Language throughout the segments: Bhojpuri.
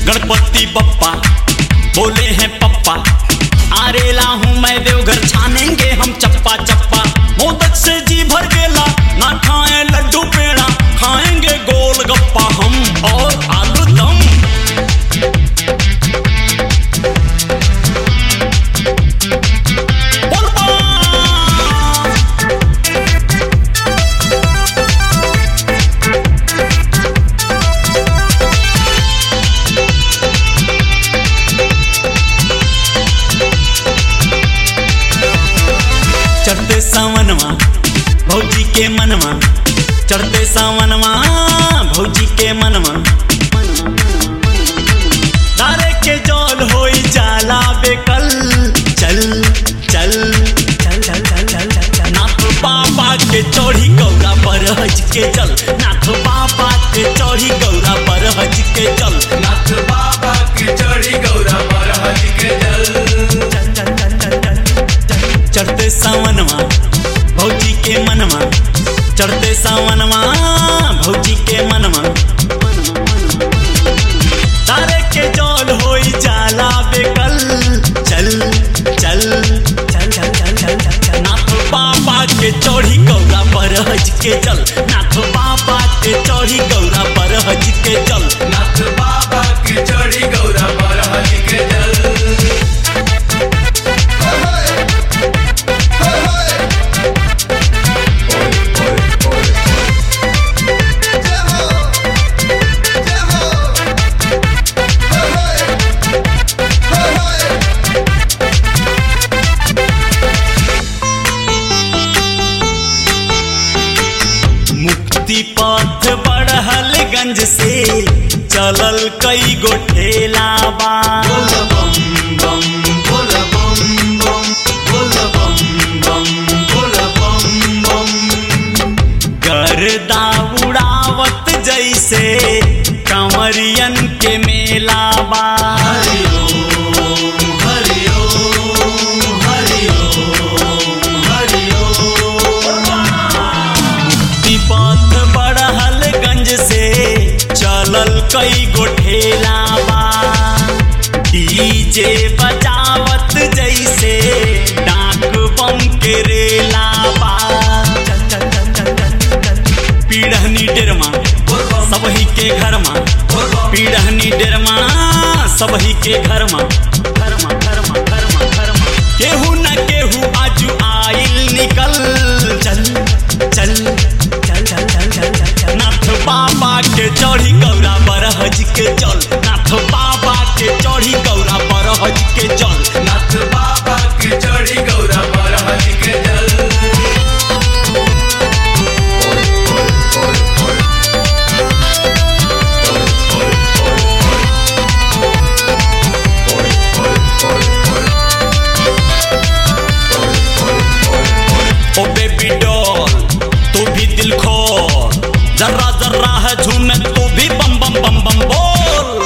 गणपति बप्पा बोले हैं पप्पा आरेला हूँ मैं देवघर छानेंगे हम चप्पा चप्पा मोदक से जी भर गेला ना खाए लड्डू पेड़ा खाएंगे गोल गप्पा हम और आलू दम बोलबा चढ़ते सावनवा भौजी के मनवा चढ़ते सावनवा भौजी के मनवा तारे के जौल होई जाला बेकल चल चल चल चल चल चल चल चल नाथ बाबा के चौड़ी गौरा पर हज के चल नाथ बाबा के चौड़ी गौरा पर हज के चल नाथ बाबा की चढ़ी गौरा पर हज के जल चल चल चल चल चल चल चढ़ते सावनवा भौजी के मनवा चढ़ते सावनवा भौजी के मनवा तारे के जौल होई जाला बेकल चल चल चल चल चल चल चल चल नाथ बाबा के चौड़ी गौरा पर हज के चल नाथ बाबा के चौड़ी गौरा पर हज के चल नाथ बाबा की चढ़ी गौरा पर हज के जल मुक्ति पथ बढ़लगंज से चलल कई गो ठेला बा बोल बम बम बोल बम बम बोल बम बम बोल बम बम गर्दा उड़ावत जैसे कंवरियन के मेला बा हरि ओम हरि ओम हरि ओम हरि ओम मुक्ति पथ बढ़लगंज से चलल कई गो ठेला बा डीजे बजावत जैसे डाक बम के रेला बा चल चल चल चल चल चल पीढ़नी डेरमा बोल बम सबही के घर में बोल बम पीढ़नी डेरमा सबही के घर में घर में घर में घर में घर में केहू न केहू आजू आइल निकल चल चल चल चल चल चल चल चल नाथ बाबा के चढ़ी गौरा बरहज के चल नाथ बाबा के चढ़ी गौरा बरहज के चल नाथ बाबा की चढ़ी गौरा पर हज के जल ओ बेबी डॉल तू भी दिल खोल जर्रा जर्रा है झूमे तू भी बम बम बम बम बोल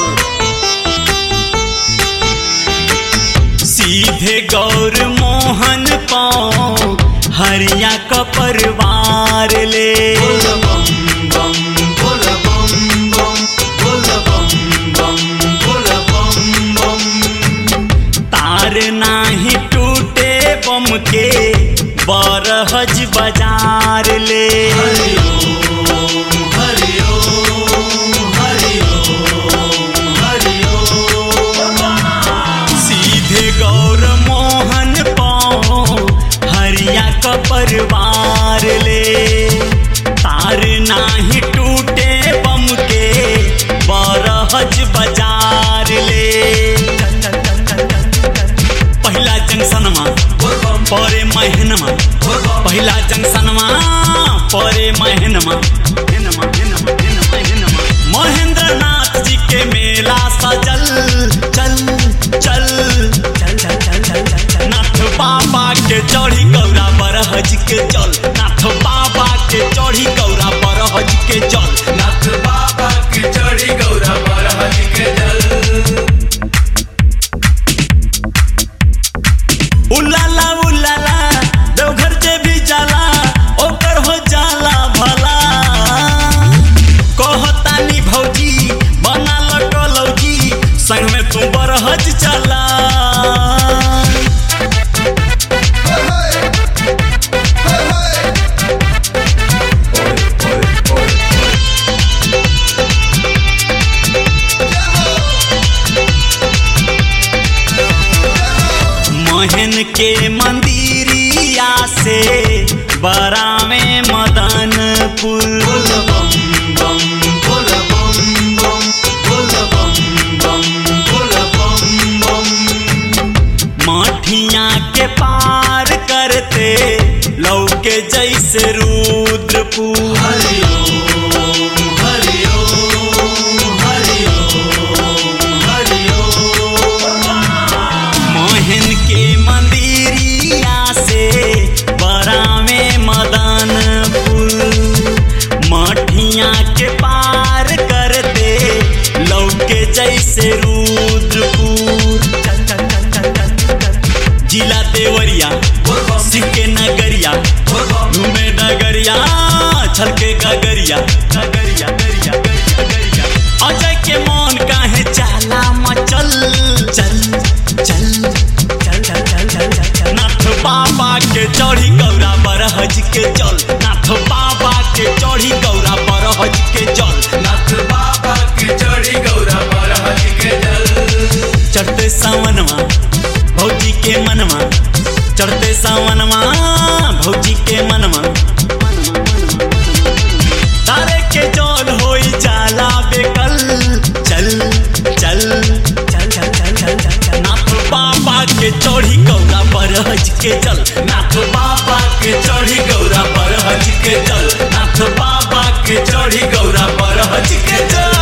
सीधे गौर मोहन पाओ हरिया का परिवार ले बोल बम बम बोल बम बम बोल बम बम बोल बम बम तार नाही टूटे बम के बरहज बाजार ले हरि ओम हरि ओम हरि ओम हरि ओम सीधे गौर मोहन पाओ हरिया का परिवार ले तार नाही टूटे बम के बरहज बाजार ले पहिला जंक्शनमा बोल बम परे महीनमा बोल बम पहिला जंक्शनमा परे महीनमा हिनमा हिनमा हिनमा हिनमा महेंद्र नाथ जी के मेला सजल चल चल चल चल चल चल चल चल नाथ बाबा के चढ़ी गौरा बरहज के चल नाथ बाबा के चढ़ी गौरा बरहज के चल नाथ बाबा की चढ़ी गौरा पर हज के जल उलाला उलाला देवघर जे भी जाला ओकर हो जाला भला जैसे रुद्रपुर चल चल चल चल चल चल जिला देवरिया सिक्के नगरिया घूमे डगरिया छलके गगरिया गगरिया गरिया गरिया गरिया अजय के मन काहे चाला मचल चल चल चल चल चल चल चल चल नाथ बाबा के चढ़ी गौरा बरहज के चल नाथ बाबा के चढ़ी गौरा बरहज के चल नाथ बाबा के चढ़ी गौरा बरहज के जल चढ़ते सावनवा भौजी के मनवा चढ़ते सावनवा भौजी के मनवा तारे के जल होई जाला बेकल चल चल चल चल चल चल चल चल नाथ बाबा के चढ़ी गौरा बरहज के चल नाथ बाबा के चढ़ी गौरा बरहज के चल नाथ बाबा के चढ़ी गौरा बरहज के चल